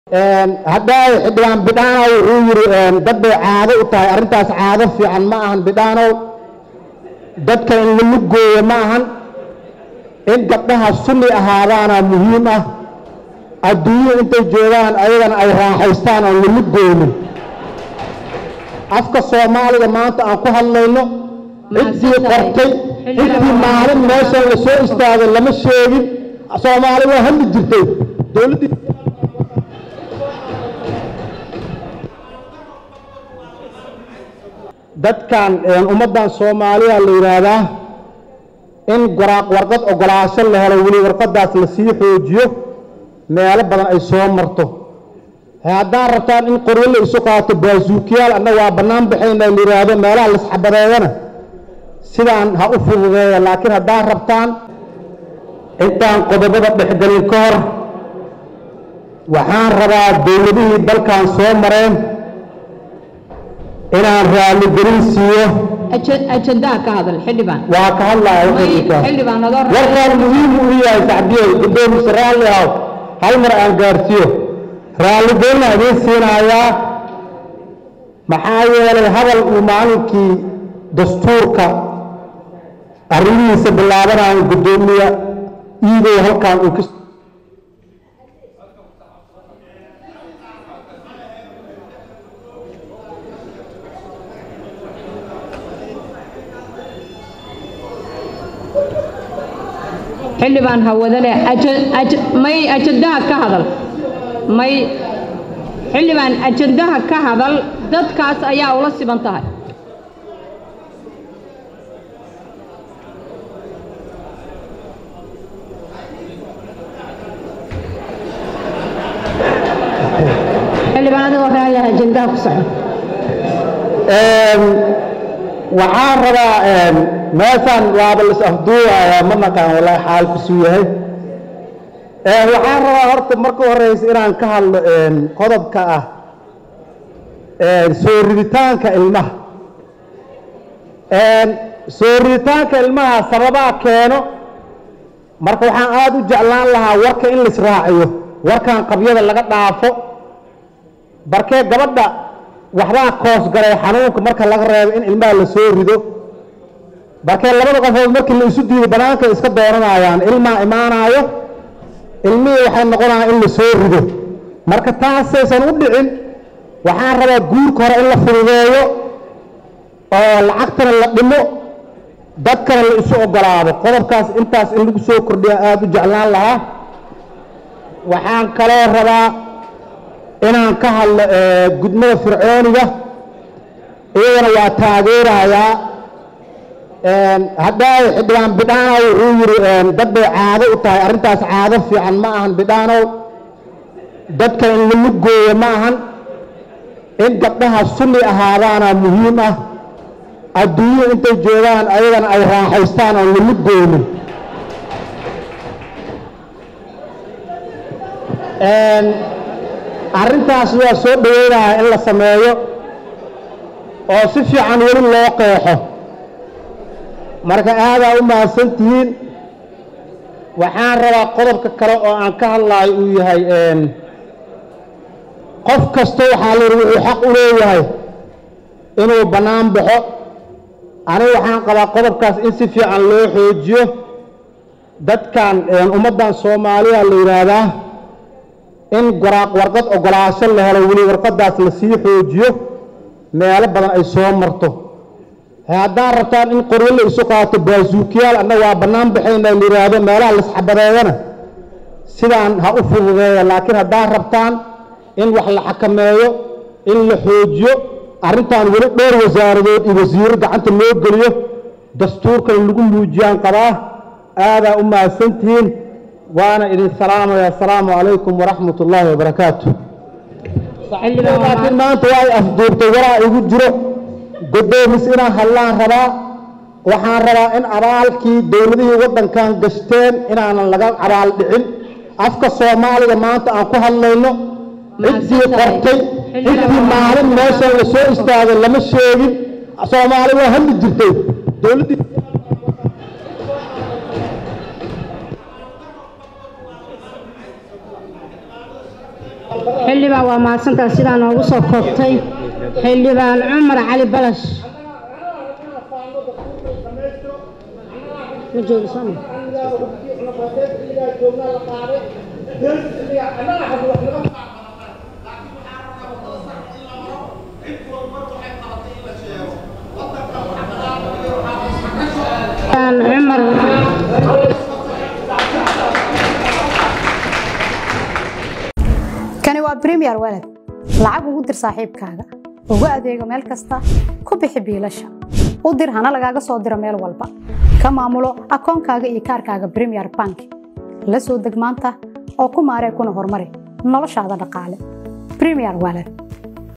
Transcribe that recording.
haddaa xildhibaan bidhaanow wuxuu yidhi dad bay caado u tahay arrintaas caado fiican ma ahan bidhaanow dadka in lalu gooyo ma ahan in gabdhaha sunni ahaadaana muhiim ah adduunyada intay joogaan ayagana ay raaxaystaan oon lalu goonin afka soomaaliga maanta aan ku hadlayno ciddii qortay ciddii maalin meeshan la soo istaagay lama sheegin soomaali waa hadli jirtay dowladdii dadkan ummaddan soomaaliya la yidhaahdaa in waraaq warqad ogolaasho la helo weli warqadaas la sii xoojiyo meelo badan ay soo marto haddaad rabtaan in qoryo la isu qaato baasuukiyaal anna waa bannaan baxayna la yidhaahdo meelaha laisxabadeeyana sidaan ha u fududeeya laakiin haddaad rabtaan intaan qodobada dhexgelin ka hor waxaan rabaa dowladihii dalkan soo mareen inaan raalligelin siiyo ajandaha ka hadal xildhibaan waa ka hadlaya xildhibaan adoo warkaan muhiim u yahay sacdiyo gudoomiye raalli ahaw hal mar aan gaarsiiyo raalligelina idiin siinayaa maxaa yeelay hadal uu maalinkii dastuurka arrimihiisa bilaabanayo guddoomiye iidow halkan uu ka xildhibaan hawadale may ajandaha ka hadal may xildhibaan ajandaha ka hadal dadkaas ayaa ula siban tahay xildhibaan adigoo raaliah ajandaha ku soco waxaan rabaa meeshaan waaba lis afduubayaa ma naqaan walaahi xaalkiisuu yahay waxaan rabaa horta marka horeysa inaan ka hadlo qodobka ah soo riditaanka ilmaha soo riditaanka ilmaha sababaa keeno marka waxaan aada u jeclaan lahaa warka in laisraaciyo warkan qabyada laga dhaafo barkee gabadha waxbaa koos galay xanuunka marka laga reebo in ilmaha la soo rido barkee labada qofood markii la isu diido banaanka iska dooranayaan ilmaa imaanaayo ilmihii waxay noqonayaan in la soo rido marka taasaysan u dhicin waxaan rabaa guurka hore in la fududeeyo oo lacagtana la dhimo dadkana la isu ogolaado qodobkaas intaas in lagu soo kordhiya aada u jeclaan lahaa waxaan kaloo rabaa inaan ka hadlo gudmada fircooniga iyadana waa taageerayaa haddaa xildhibaan bidhaanow wuxuu yidhi dad bay caado u tahay arrintaas caado fiican ma ahan bidhaanow dadka in lalu gooyo ma ahan in gabdhaha sunni ahaadaana muhiim ah adduunyada intay joogaan ayagana ay raaxaystaan oon lalu goonin arrintaas waa soo dhoweynayaa in la sameeyo oo si fiican weli loo qeexo marka aadaa u mahadsan tihiin waxaan rabaa qodobka kale oo aan ka hadlaayo uu yahay qof kasta waxaa la yidhi wuxuu xaq u leeyahay inuu bannaan baxo anigu waxaan qabaa qodobkaas in si fiican loo xoojiyo dadkan ummaddan soomaaliya la yidhaahdaa in waraaq warqad ogolaasho la helo weli warqadaas la sii xoojiyo meelo badan ay soo marto haddaad rabtaan in qoryo la isu qaato baasuukiyaal anna waa bannaan baxayna la yidhaahdo meelaha laisxabadeeyana sidaan ha u fududeeya laakiin haddaad rabtaan in wax la xakameeyo in la xoojiyo arrintan weli dhowr wasaaradood iyo wasiiro gacanta loo geliyo dastuurkan lagu muujiyaan qabaa aadaa u mahadsantihiin waana idin salaamaya asalaamu calaykum waraxmat ullaahi wabarakaatu laakiin maanta waa ay afduubtay waraa igu jiro godoomis inaan hadlaan rabaa waxaan rabaa in abaalkii dowladihii waddankan gashteen inaanan laga abaal dhicin afka soomaaliga maanta aan ku hadlayno ciddii qortay ciddii maalin meeshan la soo istaagay lama sheegin soomaali waa hadli jirtay dowladdii xildhibaan waa mahadsantaa sidaa noogu soo koobtay xildhibaan cumar cali balash ma joogo sooma cumar kani waa premier walad lacag ugu dir saaxiibkaaga ugu adeego meel kasta ku bixi biilasha u dir hana lagaaga soo diro meel walba ka maamulo akoonkaaga iyo kaarkaaga premier bank la soo deg maanta oo ku maaree kuna horumari noloshaada dhaqaale premier walad